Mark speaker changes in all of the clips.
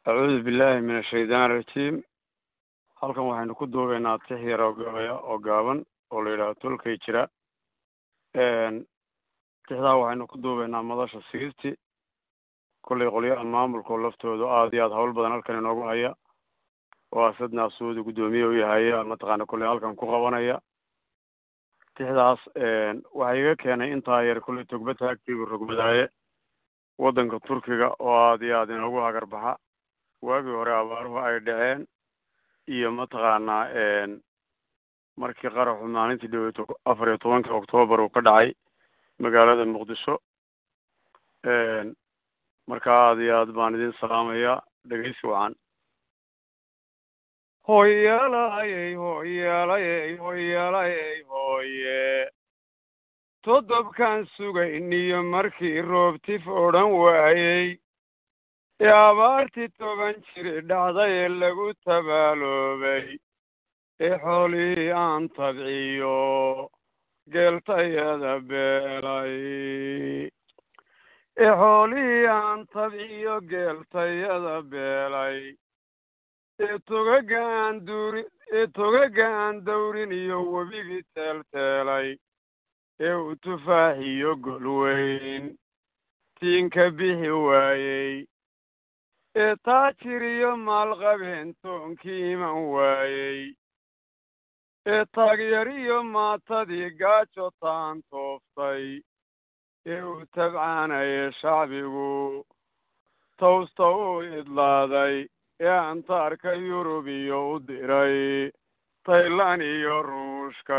Speaker 1: acuudu billahi min ashaytaan arajiim halkan waxaynu ku duubaynaa tix yar oo gabaya oo gaaban oo la yidhahdo tolkay jira tixdaa waxaynu ku duubaynaa madasha sigisti kollay qolyaha maamulkao laftooda aada iyo aada hawl badan halkan inoogu haya oo asad naasuudi guddoomiye u yahaya mataqaana kolley halkan ku qabanaya tixdaas waxaa iga keenay intaa yar kolley togba taagtiibu rogmadaaye waddanka turkiga oo aada iyo aada inoogu hagarbaxa waagii hore abaaruhu ay dhaceen iyo mataqaanaa markii qaraxu maalintii dhaweeto afar iyo tobanka oktoobar uu ka dhacay magaalada muqdisho marka aada iyo aad baan idin salaamayaa dhegeysi wacan hoyalayey hoyalayey hoyalayey hooye toddobkaan sugayniyo markii roobtif odhan waayey ee abaartii toban jiri dhacday ee lagu tabaaloobay ee xoolihii aan tabciyo geeltayada beelay ee xoolihii aan tabciyo geeltayada beelay ee togaga aan duurin ee togaga aan dawrin iyo webigii teelteelay ee uu tufaaxiyo golweyn tiinka bixi waayey ee taajir iyo maalqabeen toonkii iman waayey ee taagyariyo maatadii gaajo taan tooftay ee uu tabcaanayay shacbigu tawsta u idlaaday ee antaarka yurub iyo u diray taylan iyo ruushka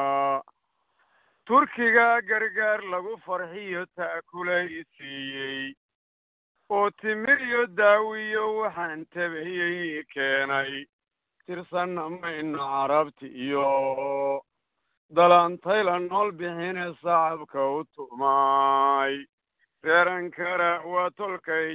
Speaker 1: turkiga gargaar lagu farxiyo ta'kulay siiyey oo timir iyo daawiyo waxaan tabayey keenay tirsanna mayno carabti iyo dalaantayla nool bixine sacabka u tumay reeran kara waa tolkay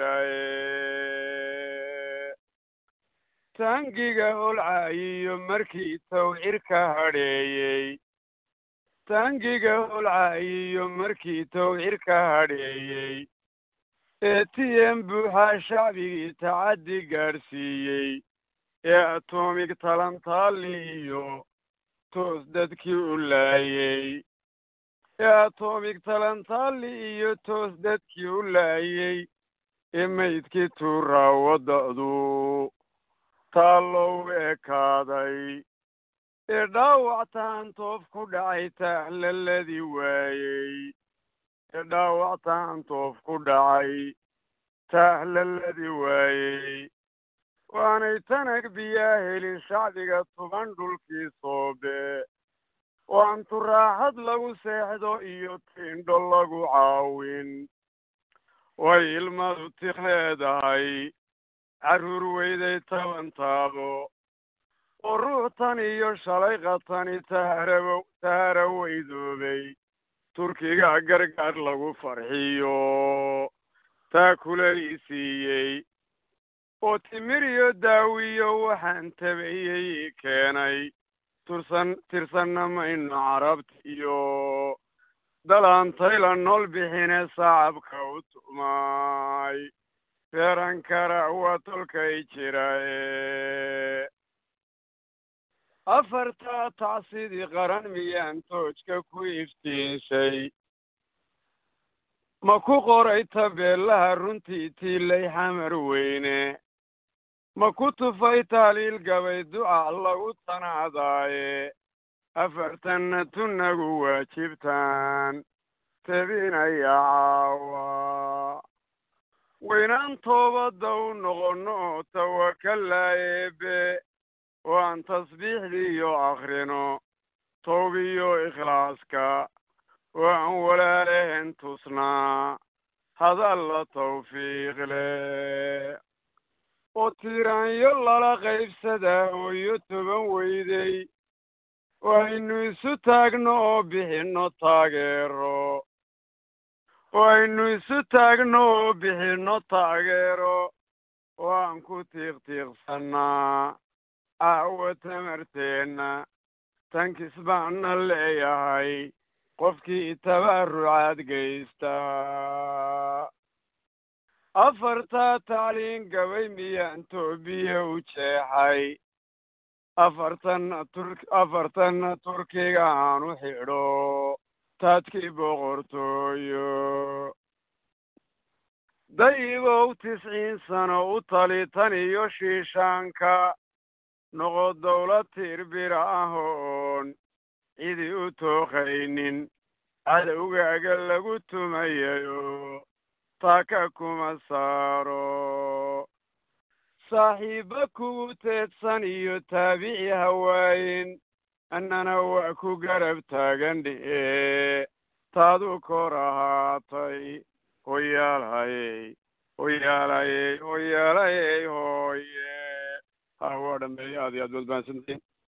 Speaker 1: jiraye taangiga holcaayiyo markii tawcirka hadheeyey taangiga holcaayiyo markii tawcirka hadheeyey ee tiyeen buuxaa shacbigii tacaddi gaadhsiiyey ee atomig talantaali iyo toos dadkii u laayey ee atomig talantaali iyo toos dadkii u laayey ee maydkii tuuraa wadda'du taallow ekaaday ee dhaawac taantoof ku dhacay taahlaladii waayey ee dhaawac taantoof ku dhacay taahlaladii waayey waanay tanag biyaa helin shacbiga tuban dhulkii soobe waan turaaxad lagu seexdo iyo tiindho lagu caawin way ilmadu tiq leedahay carruur weyday taban taabo oo ruux tan iyo shalay qatani taharaw tahara weydoobay turkiga gargaar lagu farxiyo taakulay siiyey oo timir iyo daawiyo waxaan tabayey keenay tursan tirsanna mayno carabta iyo dalaantayla nool bixine sacabka u tumay reeran kara waa tolkay jiraye afartaa tacsidii qaran miyaan toojka ku iftiinshay ma ku qoray tabeellaha runtii tiilay xamar weyne ma ku tufay taaliil gabay duca lagu tanaadaaye afartanna tunnagu waajibtaan tabinaya caawa waynaan toobadda u noqonno oo tawakallaayeebe oo aan tasbiixdiiyo akhrino towbiyo ikhlaaska oo aan walaalehen tusnaa hadalla tawfiiq leh oo tiiraanyo lala qaybsadaa hooyo toban weydey oo aynu isu taagno oo bixinno taageero oo aynu isu taagno oo bixinno taageero oo aan ku tiiqtiiqsannaa caawa tamarteenna tankis baanna leeyahay qofkii tabarucaad geysta afartaa tacliin gabay miyaan toobiya u jeexay afartan tur afartan turkiga aan u xidho taadkii boqortooyo dayibow tisciin sano u tali tan iyo shiishaanka noqo dawlad tiirbira ah oon cidi u tooqaynin cadowgaaga lagu tumayayo taaka kuma saaro saaxiibba kugu teedsan iyo taabici hawaayin annana waa ku garab taagan dhi'e taadu kor ahaatay hoyaalhayey hoyaalayey hoyaalayey hooye ha waa dhameeye aad iyo aad baad mahadsantihiin